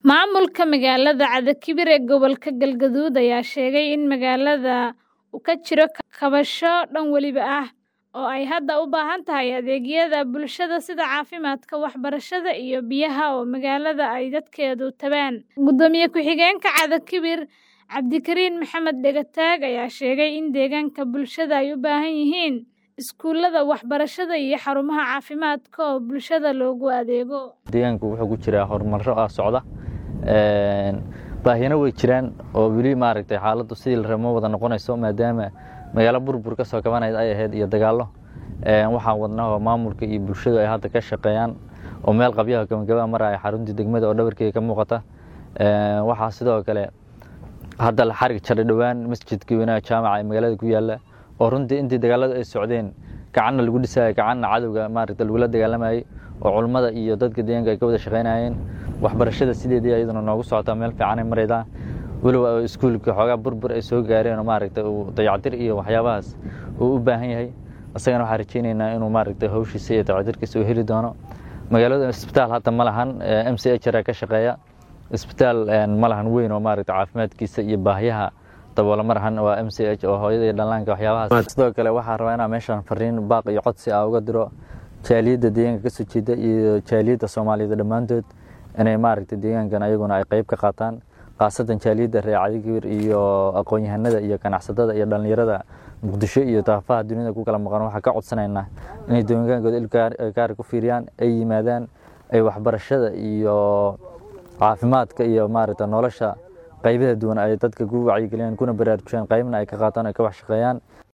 Maamulka magaalada Cadakibir ee gobolka Galgaduud ayaa sheegay in magaalada uu ka jiro kaabayaasho dhan waliba ah oo ay hadda u baahan tahay adeegyada bulshada sida caafimaadka, waxbarashada iyo biyaha oo magaalada ay dadkeedu tagaan. Gudoomiye ku-xigeenka Cadakibir Cabdikariin Maxamed Dhegataag ayaa sheegay in deegaanka bulshada ay u baahan yihiin iskuulada, waxbarashada iyo xarumaha caafimaadka oo bulshada loogu adeego. deegaanku wuxuu ku jiraa horumaro ah socda baahiyana way jiraan oo weli maaragtay xaaladdu sidii la rabo ma wada noqonayso maadaama magaalo burbur ka soo kabanayda ay ahayd iyo dagaallo waxaan wadnaa oo maamulka iyo bulshadu ay hadda ka shaqeeyaan oo meel qabyaha gabagabaa maraya xaruntii degmada oo dhabarkeega ka muuqata waxaa sidoo kale hadda la xarig jaray dhowaan masjidkii weynaha jaamaca ee magaalada ku yaalla oo runtii intii dagaaladu ay socdeen gacanna lagu dhisayay gacanna cadowga maaragta lagula dagaalamayay oo culummada iyo dadka deegaanka ay ka wada shaqaynayeen waxbarashada sideedii iyaduna noogu socotaa meel fiican ay maraydaa weliba iskuulka xoogaa burbur ay soo gaareen oo maaragtay uu dayactir iyo waxyaabahaas uu u baahan yahay isagana waxaan rajaynaynaa inuu maaragtay hawshiisa iyo dayactirkiisa uu heli doono magaalada isbitaal hadda ma lahan m c h ka shaqeeya isbitaal ma lahan weyn oo maaragtay caafimaadkiisa iyo baahiyaha daboola ma lahan waa m c h oo hooyada iyo dhallaanka waxyaabahaas sidoo kale waxaan rabaa inaan meeshan fariin baaq iyo codsi ah uga diro jaaliyadda deegaanka ka soo jeeda iyo jaaliyadda soomaaliyeed dhammaantood inay maaragtay deegaankan ayaguna ay qayb ka qaataan khaasatan jaaliyadda reer Cadakibir iyo aqoon-yahanada iyo ganacsatada iyo dhalinyarada muqdisho iyo daafaha dunida ku kala maqan waxaan ka codsanaynaa inay deegaankooda ilgaar ku fiiriyaan ay yimaadaan ay waxbarashada iyo caafimaadka iyo maaragtay nolosha qaybaha duwan ay dadka ku wacyigeliyaan kuna baraarujiyaan qaybna ay ka qaataan ay ka wax shaqeeyaan